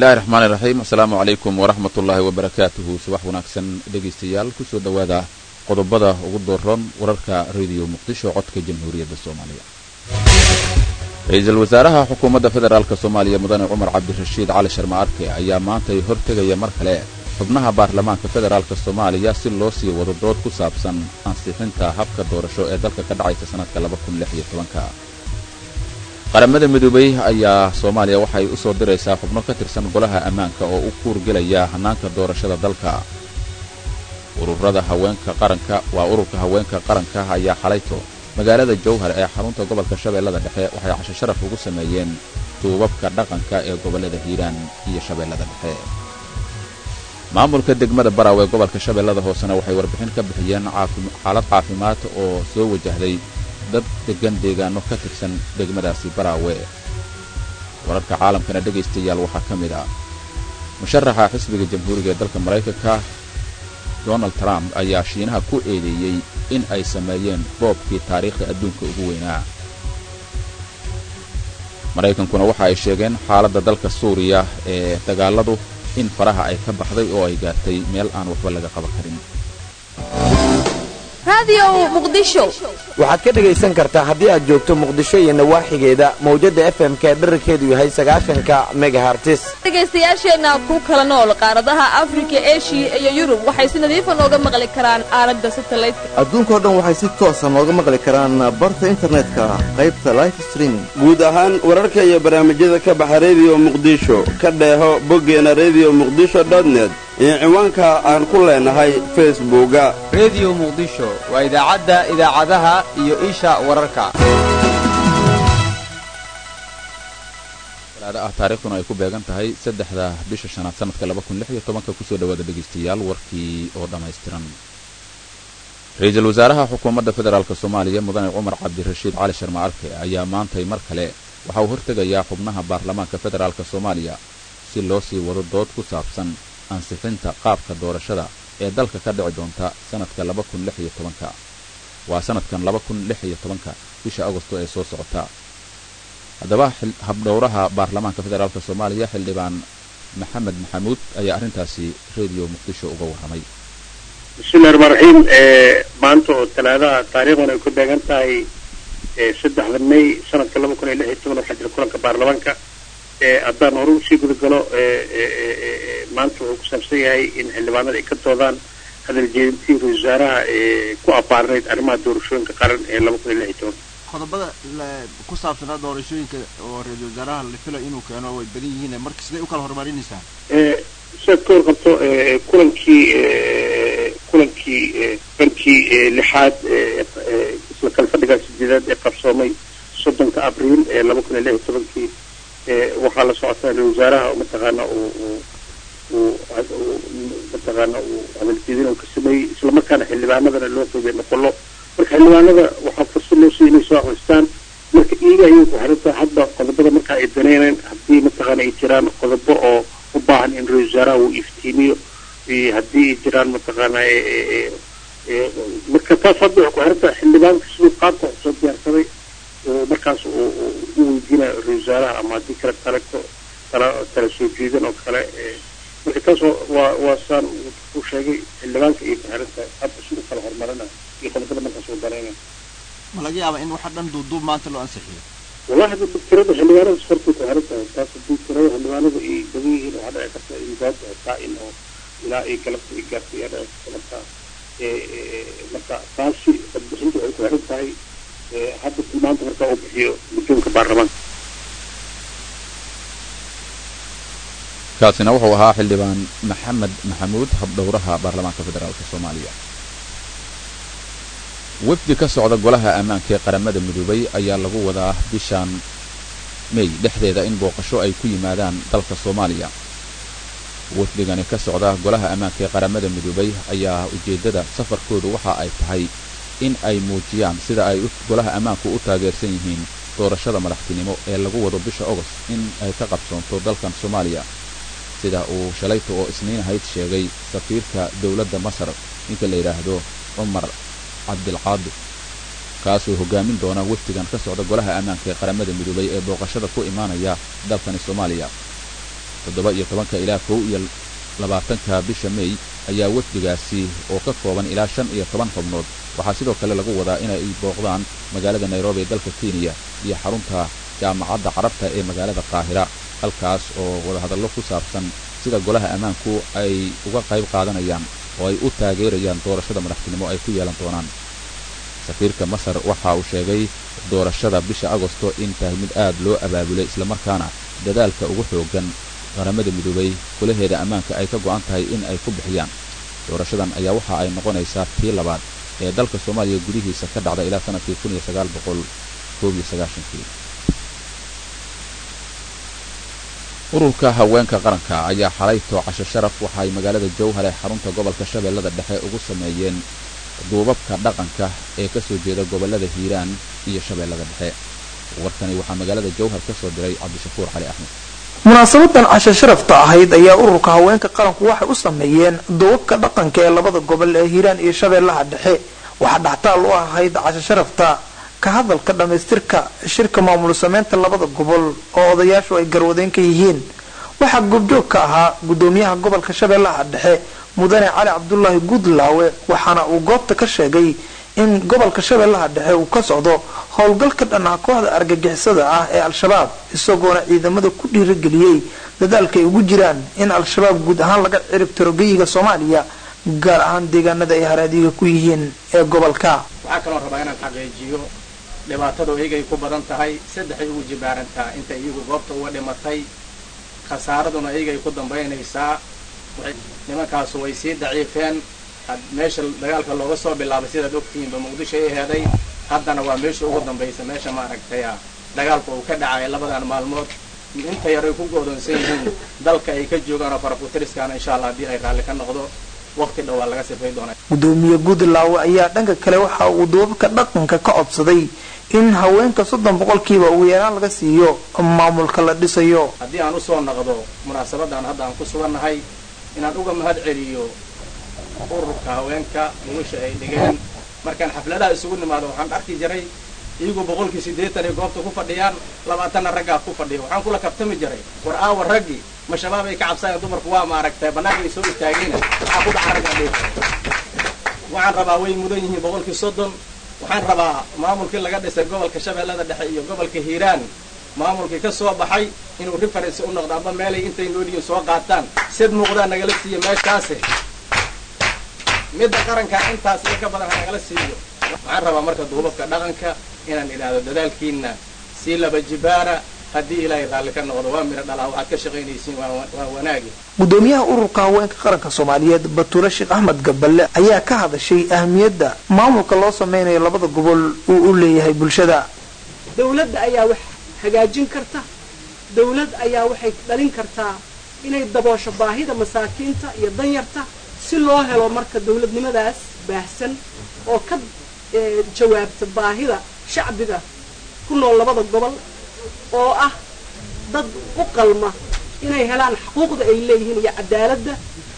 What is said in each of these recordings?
bismillahi raxmaani raxiim asalaamu calaykum waraxmat ullaahi wabarakaatuhu subax wanaagsan dhegaystayaal kusoo dhowaada qodobada ugu dooron wararka rediyo muqdisho codka jamhuuriyadda soomaaliya ra-iisul wasaaraha xukuumadda federaalk soomaaliya mudane cumar cabdirashiid cali sharma arke ayaa maantay hortegaya mar kale xubnaha baarlamaanka federaalk soomaaliya si loo sii wado dood ku saabsan ansixinta habka doorasho ee dalka ka dhacaysa sannadka qaramada midoobey ayaa soomaaliya waxay u soo diraysaa xubno ka tirsan golaha ammaanka oo u kuurgelaya hannaanka doorashada dalka ururada haweenka qaranka waa ururka haweenka qaranka ayaa xalayto magaalada jowhar ee xarunta gobolka shabeellada dhexe waxay casho sharaf ugu sameeyeen duubabka dhaqanka ee gobollada hiiraan iyo shabeellada dhexe maamulka degmada baraw ee gobolka shabeellada hoosena waxay warbixin ka bixiyeen xaalad caafimaad oo soo wajahday dad deggan deegaano ka tirsan degmadaasi baraawe wararka caalamkana dhegaystayaal waxaa ka mid ah musharaxa xisbiga jamhuuriga ee dalka maraykanka donald trump ayaa shiinaha ku eedeeyey in ay sameeyeen boobkii taariikhda adduunka ugu weynaa maraykankuna waxa ay sheegeen xaaladda dalka suuriya ee dagaaladu in faraha ay ka baxday oo ay gaartay meel aan waxba laga qaban karin waxaad ka dhegaysan kartaa haddii aad joogto muqdisho iyo nawaaxigeeda mawjadda fm-ka ee dherarkeedu yahay sagaashanka megahartis dhegaystayaasheenna ku kala nool qaaradaha afrika eshiya iyo yurub waxay si nadiifa nooga maqli karaan aalada satalaydka adduunkao dhan waxay si toosa nooga maqli karaan barta internetka qaybta life streaming guud ahaan wararka iyo barnaamijyada ka baxa rediyo muqdisho ka dheeho boggeena rediyo muqdisho dotnet iyo ciwaanka aan ku leenahay facebooka rediyo muqdisho waa idaacadda idaacadaha iyo isha wararka talaado ah taariikhduna ay ku beegan tahay saddexda bisha shanaad sanadka laba kun lix iyo tobanka kusoo dhawaada dhegaystayaal warkii oo dhammaystiran ra-iisul wasaaraha xukuumadda federaalk soomaaliya mudane cumar cabdirashiid cali sharma arke ayaa maantay mar kale waxa uu hortegayaa xubnaha baarlamaanka federaalk soomaaliya si loo sii wado dood ku saabsan ansixinta qaabka doorashada ee dalka ka dhici doonta sanadka laba kun lix iyo tobanka waa sanadkan laba kun lix iyo tobanka bisha agosto ee soo socota haddaba habdhowraha baarlamaanka federaalk soomaaliya xildhibaan maxamed maxamuud ayaa arrintaasi rediyo muqdisho uga warramay bismillahi raxmaan raxiim maanta oo talaadaha taariikhdan ay ku beegan tahay saddexda may sanadka laba kun iyo lix iyo toban waxaa jira kulanka baarlamaanka haddaan hore usii gudagalo maanta wuxuu ku saabsan yahay in xildhibaanada ay ka doodaan hadal jeedintii ra-isul wasaaraha ku abaarnayd arrimaha doorashooyinka qaran ee laba kun iyo lix iyo toban qodobada ku saabsanaa doorashooyinka oo ra-isul wasaaraha la fila inuu keeno way badan yihiin marka siday u kala horumarinaysaa sidaad ka warqabto kulankii kulankii bankii lixaad isla kala fadhigaa sideedaad ee qabsoomay soddonka abriil ee laba kun iyo lix iyo tobankii waxaa la socotaa ra-isul wasaaraha mataqaana uu uu mataqaana uu hadaljeedin uu ka sameeyey islamarkaana xildhibaanadana loo qeybay noqolo marka xildhibaanada waxaa fursad loo siiyay inay soo akristaan marka iyaga ayay ku xiran tahay hadda qodobada marka ay daneyneen haddii mataqaana ay jiraan qodobo oo u baahan in ra-isul wasaaraha uu iftiimiyo haddii ay jiraan mataqaana marka taas hadda waxay ku xiran tahay xildhibaanka siduu qaabka wax soo diyaarsaday oo markaas u weydiinayo ra-isul wasaaraha ama haddii kale taleko tala tala soo jeedan oo kale marka taas waa waa saan u sheegay xildhibaanka ayay ku xiran tahay hadda siduu kala horumarinayo iyo qodobada markaas uu dareynayo ma laga yaaba in waxa dhan duuduub maanta loo ansixiyo wallahi hadda tirada xildhibaanada hortay ku xiran tahay taas haddii tirada xildhibaanada ay badan yihiin waxaa dhici karta in gaabta xitaa in oo ilaa ay galabta ay gaartay ayaa dhici karta marka marka taasi codbixinta waxay ku xiran tahay hadda tilmaanta markaa uu bixiyo guddoonka baarlamaanka kaasina wuxuu ahaa xildhibaan maxamed maxamuud habdhowraha baarlamaanka federaalk soomaaliya wefdi ka socda golaha ammaanka ee qaramada midoobay ayaa lagu wadaa bishaan mey dhexdeeda in booqasho ay ku yimaadaan dalka soomaaliya wefdigani ka socda golaha ammaanka ee qaramada midoobay ayaa ujeeddada safarkoodu waxa ay tahay in ay muujiyaan sida ay golaha ammaanku u taageersan yihiin doorashada madaxtinimo ee lagu wado bisha ogost in ay ka qabsoonto dalkan soomaaliya sida uu shalayta oo isniin ahayd sheegay safiirka dowladda masar ninka la yidhaahdo cumar cabdilqaadi kaasoo hogaamin doona wafdigan ka socda golaha ammaanka ee qaramada midoobay ee booqashada ku imaanaya dalkani soomaaliya toddoba iyo tobanka ilaa kow iyo labaatanka bisha mey ayaa wafdigaasi oo ka kooban ilaa shan iyo toban xubnood waxaa sidoo kale lagu wadaa inay booqdaan magaalada nairobi ee dalka kenya iyo xarunta jaamacadda carabta ee magaalada qaahira halkaas oo wadahadallo ku saabsan sida golaha ammaanku ay uga qayb qaadanayaan oo ay u taageerayaan doorashada madaxtinimo ay ku yeelan doonaan safiirka masar waxa uu sheegay doorashada bisha agosto in tahay mid aad loo abaabulay islamarkaana dadaalka ugu xooggan qaramada midoobay golaheeda ammaanka ay ka go'an tahay in ay ku bixiyaan doorashadan ayaa waxa ay noqonaysaa tii labaad ee dalka soomaaliya gudihiisa ka dhacda ilaa sanadkii kun iyo sagaal boqol koob iyo sagaashankii ururka haweenka qaranka ayaa xalay toocasho sharaf waxa ay magaalada jowhar ee xarunta gobolka shabeellada dhexe ugu sameeyeen duubabka dhaqanka ee ka soo jeeda gobollada hiiraan iyo shabeellada dhexe warkani waxaa magaalada jowhar ka soo diray cabdishakuur cali axmed munaasabadan casho sharafta ahayd ayaa ururka haweenka qaranku waxay u sameeyeen duubabka dhaqanka ee labada gobol ee hiiraan iyo shabeellaha dhexe waxaa dhaxtaal u ahayd casho sharafta ka hadalka dhammaystirka shirka maamul sameynta labada gobol oo odayaashu ay garwadeen ka yihiin waxaa goobjoog ka ahaa gudoomiyaha gobolka shabeellaha dhexe mudane cali cabdulaahi guudlaawe waxaana uu goobta ka sheegay in gobolka shabeellaha dhexe uu ka socdo howlgalka dhanaa kooxda argagixisada ah ee al-shabaab isagoona ciidamada ku dhiirageliyey dadaalka ay ugu jiraan in al-shabaab guud ahaan laga cirib tiro geyiga soomaaliya gaar ahaan deegaanada ay haraadiga ku yihiin ee gobolka waxaa kaloo rabaa inaan xaqiijiyo dhibaatadu iyagay ku badan tahay saddexay ugu jibaarantaa inta iyagu goobta uga dhimatay khasaaraduna iyagay ku dambaynaysaa nimankaasu way sii daciifeen meesha dagaalka looga soo bilaabay sidaad ogtihiinba muqdisho ay heeday haddana waa meesha ugu dambaysa meesha maaragtaya dagaalka uu ka dhacay labadan maalmood inta yar ay ku go'doonsan yihiin dalka ay ka joogaan oo farakutiriskaana insha allah haddii ay raalli ka noqdo waqti dhow waa laga sifay doonaa gudoomiye guudlaawe ayaa dhanka kale waxa uu duubabka dhaqanka ka codsaday in haweenka soddon boqolkiiba ugu yaraan laga siiyo maamulka la dhisayo haddii aan usoo noqdo munaasabadan hadda aan ku sugannahay inaan uga mahad celiyo ururka haweenka wiilasha ay dhigeen markaan xafladaha isugu nimaado waxaan arki jiray iyagu boqolkii siddeetan ay goobta ku fadhiyaan labaatanna raggaa ku fadhiya waxaan kula kabtami jiray war aawa raggii ma shabaab ay ka cabsayaan dumarku waa maaragtay bannaanka ay soo istaageen waxaa ku dhaca raggaa dhig waxaan rabaa way mudan yihiin boqolkii soddon waxaan rabaa maamulkii laga dhisay gobolka shabeellada dhexe iyo gobolka hiiraan maamulkii ka soo baxay inuu reference u noqdo amba meelay intay nooliyiin soo qaataan sid muuqdaa nagala siiyo meeshaasi midda qaranka intaas iyo ka badan ha nagala siiyo waxaan rabaa marka duubabka dhaqanka inaan idhaahdo dadaalkiina sii laba jibaara haddii ilaahay raalli ka noqdo waa miro dhalaa waxaad ka shaqaynaysiin waa wanaagi gudoomiyaha ururka haweenka qaranka soomaaliyeed batuule sheekh axmed gaballe ayaa ka hadashay ahamiyadda maamulka loo sameynayo labada gobol uu u leeyahay bulshada dawladda ayaa wax hagaajin karta dawlad ayaa waxay dhalin kartaa inay daboosho baahida masaakiinta iyo danyarta si loo helo marka dawladnimadaas baahsan oo ka jawaabta baahida shacbiga ku nool labada gobol oo ah dad u qalma inay helaan xuquuqda ay leeyihiin iyo cadaaladda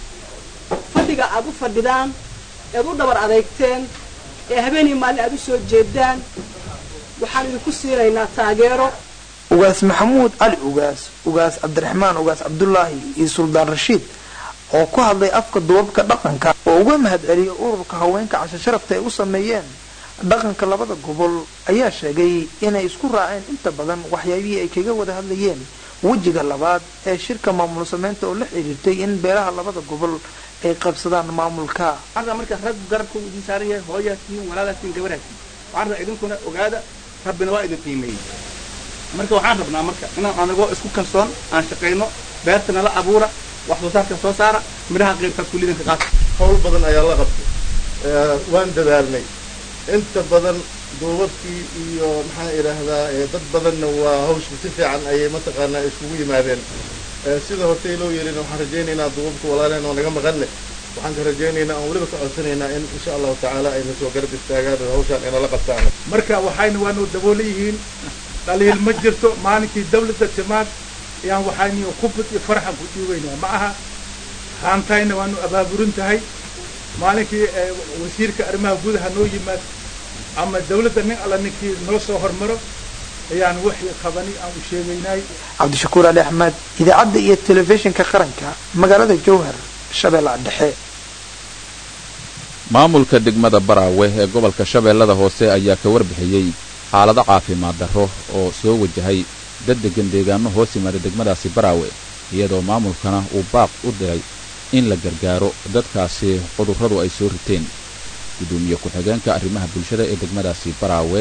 fadhiga aad u fadhidaan eed u dhabar adeegteen ee habeenii maalin aad u soo jeedaan waxaan idinku siinaynaa taageero ugaas maxamuud cali ugaas ugaas cabdiraxmaan ugaas cabdulaahi iyo suldaan rashiid oo ku hadlay afka duubabka dhaqanka oo uga mahad celiyay ururka haweenka casho sharafta ay u sameeyeen dhaqanka labada gobol ayaa sheegay inay isku raaceen inta badan waxyaabihii ay kaga wada hadlayeen wejiga labaad ee shirka maamul sameynta oo la xiriirtay in beelaha labada gobol ay qabsadaan maamulka marka rag garabka idin saaran yahay hooyaatiin walaalaatiin gabaraatiin waxaan rabaa idinkuna ogaada rabbina waa idin qiimeeyey marka waxaan rabnaa marka inaan anagoo isku kalsoon aan shaqayno beertana la abuura wax soo saarka soo saara midhaha qeybkaas kulidanka qaata howl badan ayaa la qabtay waan dadaalnay inta badan duubabkii iyo maxaan idhaahdaa dad badanna waa hawshka si fiican ayay mataqaanaa iskugu yimaadeen sida hortay loo yeelina waxaan rajaynaynaa duubabka walaaleen oo naga maqanne waxaan ka rajaynaynaa aan weliba ka codsanaynaa in insha allahu tacaala ayna soo garab istaagaan oo hawshaan inala qabtaan marka waxayna waanu daboola yihiin dhaliil ma jirto maalinkii dawladda timaad ayaan waxaynu khubad iyo farxan ku dhiibaynaa ma aha haantayna waanu abaaburin tahay maalinkii wasiirka arrimaha gudaha noo yimaad ama dawladda nin alla ninkii noo soo hormaro ayaan wixii qabani aan u sheegaynay cabdishakuur ali axmed idaacadda iyo telefishinka qaranka magaalada jowhar shabeellaha dhexe maamulka degmada baraawe ee gobolka shabeellada hoose ayaa ka warbixiyey xaalado caafimaad darro oo soo wajahay dad degan deegaano hoos yimaada degmadaasi baraawe iyadoo maamulkana uu baaq u diray in la gargaaro dadkaasi cudurradu ay soo riteen gudoomiye ku-xigeenka arrimaha bulshada ee degmadaasi baraawe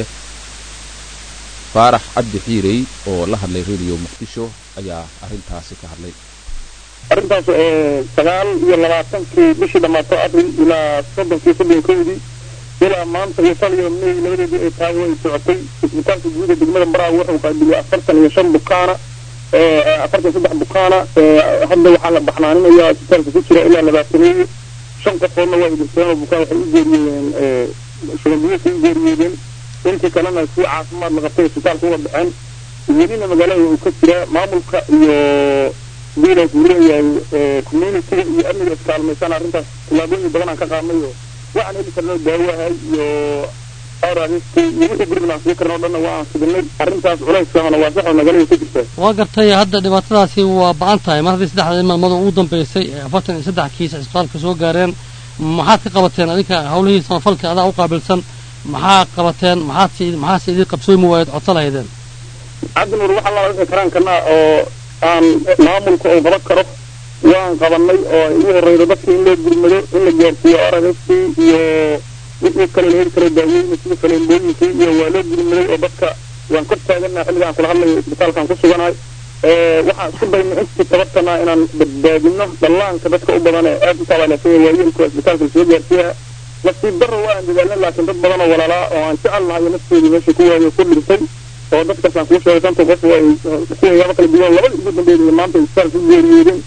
faarax cabdi xiirey oo la hadlay rediyo muqdisho ayaa arrintaasi ka hadlay arrintaas sagaal iyo labaatankii bishii dhammaato abril ilaa soddonkii soddonkowdii ilaa maanta iyo tan iyo may labadeedii ay tahay way socotay isbitaalka guuda degmada baraawe wuxuu qaabiliyay afartan iyo shan bukaana afartan saddex bukaana hadda waxaa la baxnaaninayaa isbitaalka ku jira ilaa labaataneeyo shan qofoodna waa idinteen oo bukaan waxay u geeriyoodeen shubanbiyoodka u geeriyoodeen intii kalena si caafimaad la qabtay isbitaalka uga baxeen welina magaalada uu ka jiraa maamulka iyo guudaas uu leeyahay communitiga iyo amniga iskaalmaysan arrintaas tallaabooyin badan aan ka qaadnay oo waxaan heli karnay daawahay iyo araristi iyo wixii gurigna aan sii karna o dhanna waa aan sidinay arrintaas culayskaana waa sax oo magaalada ka jirta waa gartay hadda dhibaatadaasi waa ba-an tahay mar haddii saddexda maalmood ugu dambeysay ee afartan iyo saddex kiis cisbitaalka soo gaareen maxaad ka qabateen adinka hawlihii samafalka adaa u qaabilsan maxaa qabateen maxaad maxaase idin qabsoomi waayeed codso lahaydeen cabdinuur waxaa la wixii karaan karnaa oo aan maamulka uu qaban karo waan qabanay oo ugu horeydo dadka in loo gurmado in la gaarsiiyo aragasti iyo wixii kale la heli karo daawooyin sida faleembooyinkii iyo waa loo gurmaday oo dadka waan kor taaganaa xilligaan kula hadlayo isbitaalkaan ku suganahay waxaan isku dayna intii tabartanaa inaan badbaadino dhallaanka dadka u badan ee aad u taabaaleysanya waayeelka isbitaalka lasoo gaarsiiyaa nasiib darro waa aan dadaalnay laakiin dad badan oo walaalaa oo aan jecelnahay nafteedii meesha ku waayo ku dhintay oo dadkaas aan kuu sheegay shanta qof ay kuwayaabo kala duwan labada ugu dambeeyay maanta isbitaalka ku geeriyoodeen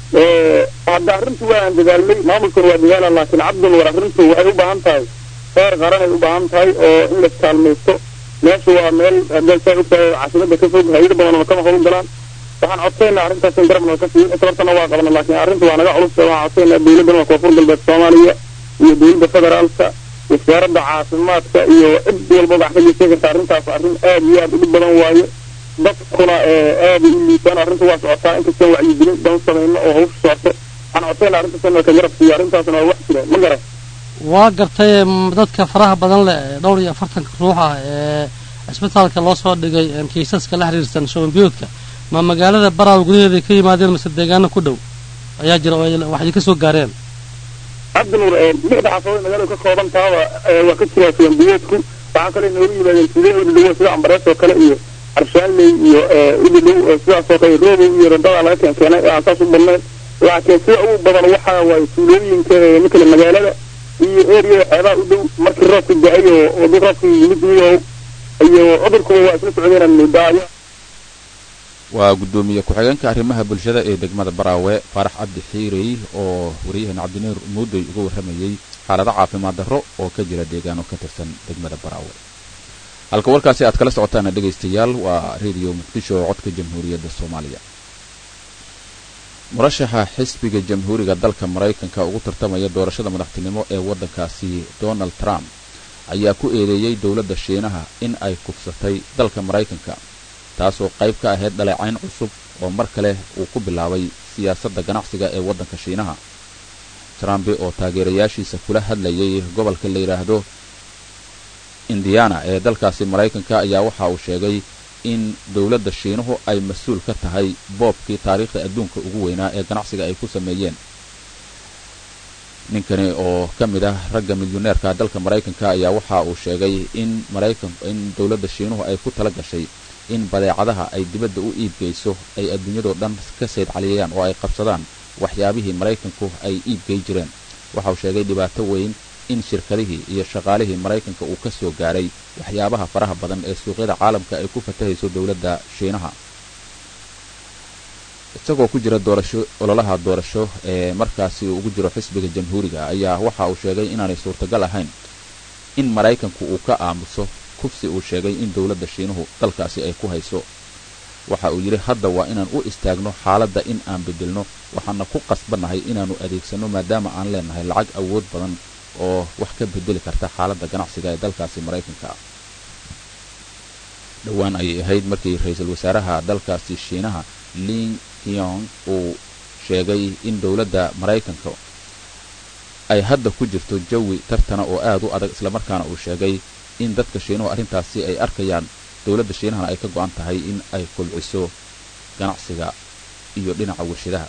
hadda arrintu waa aan dadaalnay maamulkuna waa dadaala laakiin cabdun war arrintu waxay u baahan tahay heer qaran ay u baahan tahay oo in la iskaalmaysto meesha waa meel hadday saa ogtahay caasimada ka fog hayado badan oo kama howl galaan waxaan codsaynaa arrintaas in garab noo ka siiyo tabartana waa qabna laakiin arrintu waa naga culus waxaan codsaynaa dowladdan waa koonfur galbeed soomaaliya iyo dowladda federaalka wasaaradda caafimaadka iyo cid walbaba wax ka geysan karta arrintaas arrin aad iyo aad u dhib badan waaye dadkuna aad u liitaan arrinta waa socotaa inkastaan wacyigelin dan samayno oo hawsha socoto waxaan codsaynaa arrintaas in ka garab siiyo arrintaasna waa wax jira ma garan waa gartay dadka faraha badan leh ee dhowr iyo afartanka ruux ah ee cisbitaalka loo soo dhigay kiisaska la xiriirsan shuban biyoodka ma magaalada baraawe gudaheeda ka yimaadeen mase deegaano ku dhow ayaa jira oo waxay ka soo gaareen cabdinuur lixda xaafadooda magaalada ka kooban tahaba waa ka jiraa shuban biyoodku waxaa kale noogu yimaadeen sidee udhidhowo sida ambarees oo kale iyo arshaanley iyo udhidhow sidaas oo kale roobow iyo radada laga keen keenay aan saas u badnayn laakiin sida ugu badan waxa waaye tuulooyinka mikale magaalada iyo eriyada xeebaha u dhow markii roobka da-ay oo wadi roobka yimid iyo iyo cudurkuba waa isla socdeen mudaayo waa guddoomiye ku-xigeenka arrimaha bulshada ee degmada baraawe faarax cabdi xiirey oo wariyaheen cabdinuur muudoy uga warramayey xaalado caafimaad darro oo ka jira deegaano ka tirsan degmada baraawe halka warkaasi aad kala socotaana dhegaystayaal waa rediyo muqdisho oo codka jamhuuriyadda soomaaliya murashaxa xisbiga jamhuuriga dalka maraykanka ugu tartamaya doorashada madaxtinimo ee waddankaasi donald trump ayaa ku eedeeyey dowladda shiinaha in ay kufsatay dalka maraykanka taasoo qayb ka ahayd dhaleecayn cusub oo mar kale uu ku bilaabay siyaasadda ganacsiga ee waddanka shiinaha trumpe oo taageerayaashiisa kula hadlayay gobolka la yidhaahdo indiana ee dalkaasi maraykanka ayaa waxa uu sheegay in dowladda shiinuhu ay mas-uul ka tahay boobkii taariikhda adduunka ugu weynaa ee ganacsiga ay ku sameeyeen ninkani oo ka mid ah ragga milyuneerka dalka maraykanka ayaa waxa uu sheegay in maraykan in dowladda shiinuhu ay ku tala gashay in badeecadaha ay dibadda u iibgeyso ay adduunyadoo dhan ka sayd caliyayaan oo ay qabsadaan waxyaabihii maraykanku ay iibgey jireen waxa uu sheegay dhibaato weyn in shirkadihii iyo shaqaalihii maraykanka uu ka soo gaaray waxyaabaha faraha badan ee suuqyada caalamka ay ku fatahayso dowladda shiinaha isagoo ku jira doorasho ololaha doorasho ee markaasi uu ugu jiro xisbiga jamhuuriga ayaa waxa uu sheegay inaanay suurtagal ahayn in maraykanku uu ka aamuso kufsi uu sheegay in dowladda shiinuhu dalkaasi ay ku hayso waxa uu yidhi hadda waa inaan u istaagno xaaladda in aan bedelno waxaana ku qasbannahay inaannu adeegsanno maadaama aan leenahay lacag awood badan oo wax ka bedeli karta xaaladda ganacsiga ee dalkaasi maraykanka dhowaan ayay ahayd markii ra-iisul wasaaraha dalkaasi shiinaha ling yong uu sheegay in dowladda maraykanka ay hadda ku jirto jawi tartana oo aad u adag islamarkaana uu sheegay in dadka shiinuhu arrintaasi ay arkayaan dowladda shiinahana ay ka go-an tahay in ay kobciso ganacsiga iyo dhinaca warshadaha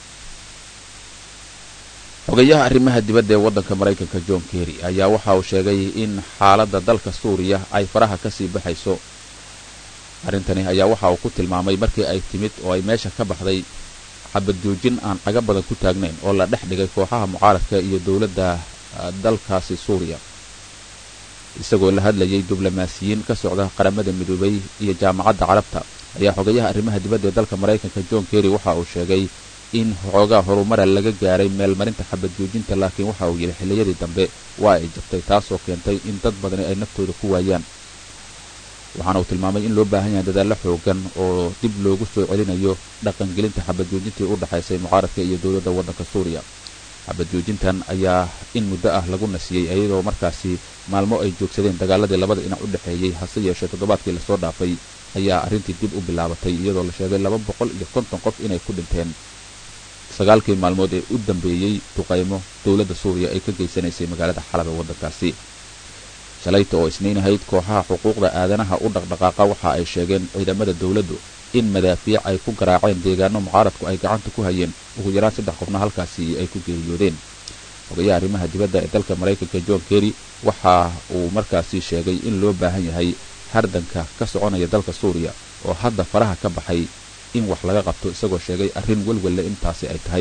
xogeyaha arrimaha dibadda ee waddanka maraykanka john kerry ayaa waxa uu sheegay in xaaladda dalka suuriya ay faraha ka sii baxayso arrintani ayaa waxa uu ku tilmaamay markii ay timid oo ay meesha ka baxday xabad joojin aan caga badan ku taagnayn oo la dhex dhigay kooxaha mucaaradka iyo dowladda dalkaasi suuriya isagoo la hadlayay diblomaasiyiin ka socda qaramada midoobay iyo jaamacadda carabta ayaa xogayaha arrimaha dibadda ee dalka maraykanka john kerry waxa uu sheegay in xoogaa horumara laga gaaray meelmarinta xabad joojinta laakiin waxa uu yidhi xilliyadii dambe waa ay jabtay taasoo keentay in dad badani ay naftooda ku waayaan waxaana uu tilmaamay in loo baahan yahay dadaallo xoogan oo dib loogu soo celinayo dhaqangelinta xabad joojintii u dhexaysay mucaaradka iyo dowladda waddanka suuriya xabad joojintan ayaa in muddo ah lagu nasiyey iyadoo markaasi maalmo ay joogsadeen dagaaladii labada dhinac u dhexeeyey hase yeeshee toddobaadkii lasoo dhaafay ayaa arrintii dib u bilaabatay iyadoo la sheegay laba boqol iyo konton qof inay ku dhinteen sagaalkii maalmood ee u dambeeyey duqaymo dowladda suuriya ay ka geysanaysay magaalada xalab ee waddankaasi shalayta oo isniin ahayd kooxaha xuquuqda aadanaha u dhaqdhaqaaqa waxa ay sheegeen ciidamada dowladdu in madaafiic ay ku garaaceen deegaano mucaaradku ay gacanta ku hayeen ugu yaraan saddex qofna halkaasi ay ku geeriyoodeen xogayaha arrimaha dibadda ee dalka maraykanka john kerry waxa uu markaasi sheegay in loo baahan yahay hardanka ka soconaya dalka suuriya oo hadda faraha ka baxay in wax laga qabto isagoo sheegay arrin welwelle intaasi ay tahay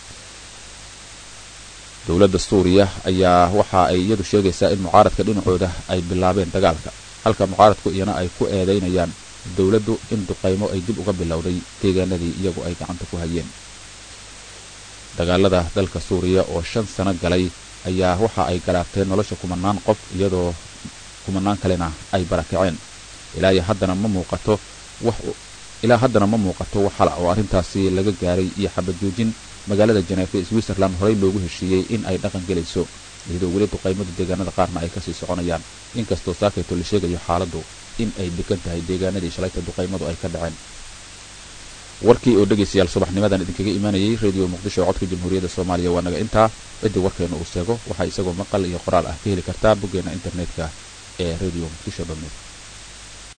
dowladda suuriya ayaa waxa ay iyadu sheegaysaa in mucaaradka dhinacooda ay bilaabeen dagaalka halka mucaaradku iyana ay ku eedaynayaan dowladdu in duqaymo ay dib uga bilowday deegaanadii iyagu ay gacanta ku hayeen dagaalada dalka suuriya oo shan sano galay ayaa waxa ay garaabteen nolosha kumanaan qof iyadoo kumanaan kalena ay barakaceen ilaa iyo haddana ma muuqato wax ilaa haddana ma muuqato wax hala oo arrintaasi laga gaaray iyo xabad joojin magaalada janeefa ee switzerland horey loogu heshiiyey in ay dhaqan gelayso iyadoo weli duqaymada deegaanada qaarna ay kasii soconayaan inkastoo saakayto la sheegayo xaaladdu in ay degan tahay deegaanadii shalayta duqaymadu ay ka dhaceen warkii oo dhegaystayaal subaxnimadan idinkaga imaanayay radio muqdisho codka jamhuuriyadda soomaaliya waa naga intaa ciddii warkeena uu seego waxaa isagoo maqal iyo qoraal ah ka heli kartaa boggeena internetka ee radio muqdisho dhomed